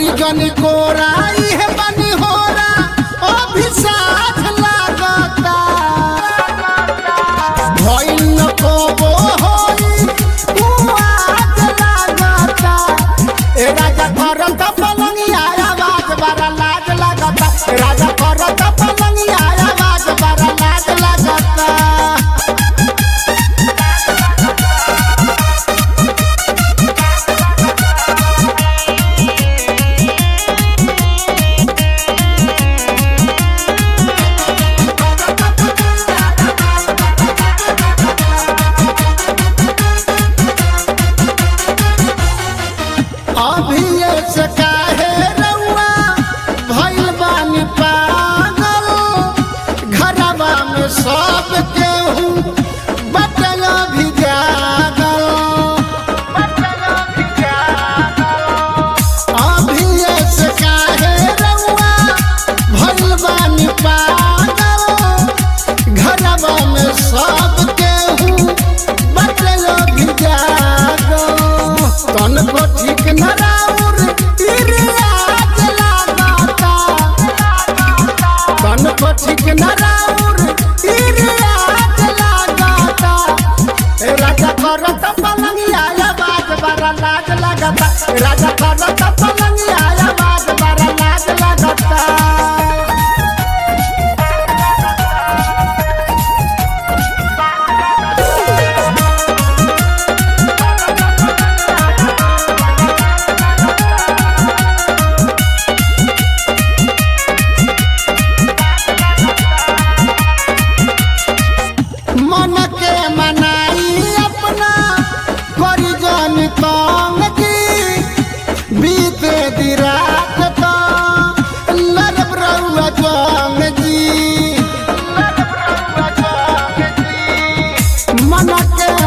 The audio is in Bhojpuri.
धरी जन कोरा इहे बनी होरा अभी साथ लागता भइल न कोबो होई तू आज लागता ए राजा करत पलंगिया आवाज बड़ा लाज लागता ए राजा करत पलंगिया आवाज बड़ा लाज लागता अभी से काहे रउआ भइल बानी पागल घरवा में सब केहू बटल भी जागल अभी से काहे रउआ भइल बानी पागल घरवा में सब केहू बटल भी जागल तन को ठीक न राउर इरियाज लागता तन को ठीक न राउर इरियाज लागता ए राजा करत पलंगिया आवाज बड़ा लाज लागता ए राजा करत पलंगिया आवाज बड़ा लाज लागता मन के मनाई अपना करी जन तंग जी बीते दी रात तो लड़ब रउआ जंग जी मन के